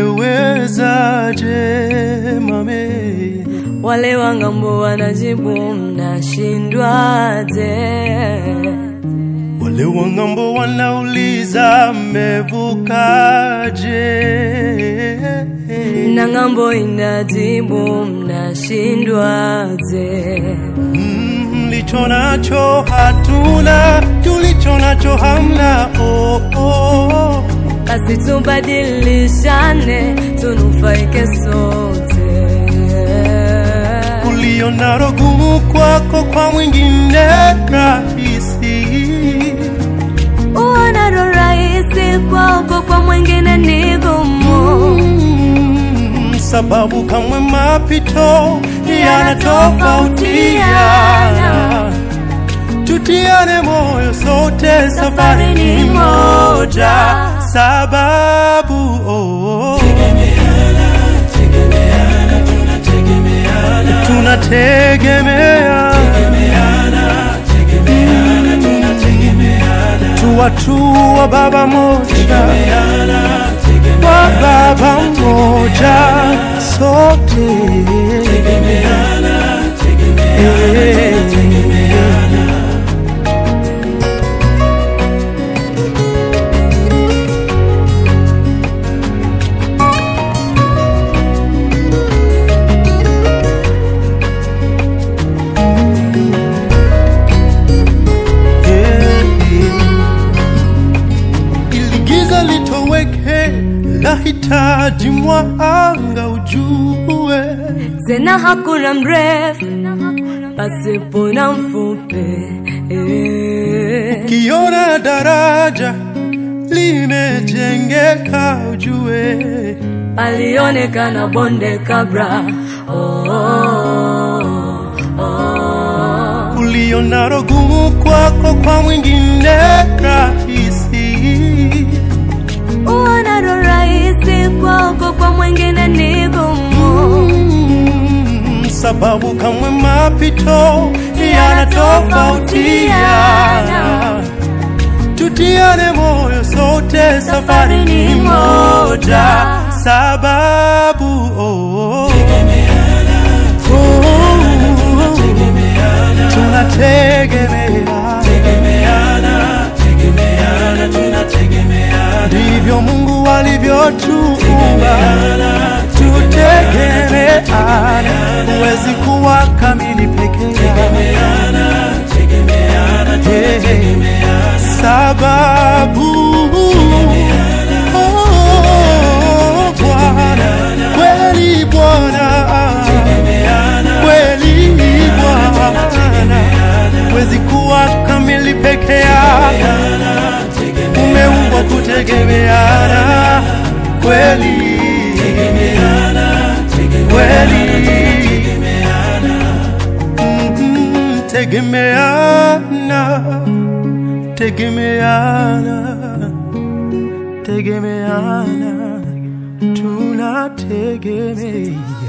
Mmewezaje mame? Wale wa ng'ambo wanajibu mnashindwaje? Wale wa ng'ambo wanauliza mmevukaje? Na ng'ambo inajibu mnashindwaje? Mm, Mlicho nacho hatuna, tulicho nacho hamna. Oh, oh. Basi tubadilishane, tunufaike sote. Ulio nalo gumu kwako, kwa mwingine rahisi. Uonalo rahisi kwako, kwa mwingine ni gumu. Mm, sababu kamwe mapito yanatofautiana. Tutiane moyo sote, safari ni moja. Sababu oh, tunategemea tuwatua baba moja wa baba moja sote ili giza litoweke, lahitaji mwanga ujue. Tena hakuna mrefu pasipo na mfupi. Eh. Kiona daraja limejengeka, ujue palionekana bonde kabla. Oh, oh, oh. ulionalo gumu kwako, kwa mwingine rahisi. Uonalo rahisi kwako, kwa mwingine ni gumu. Mm, sababu kamwe mapito yanatofautiana. Tutiane moyo sote, safari ni moja. Sababu oh, oh, tunategemeana, ndivyo Mungu alivyotuumba, tutegemeana. Huwezi kuwa kamili peke yako, sababu oh, Bwana kweli Bwana kweli Bwana, huwezi kuwa kamili peke yako, umeumbwa kutegemeana kweli kweli Mhm, tegemeana tegemeana tegemeana tunategemea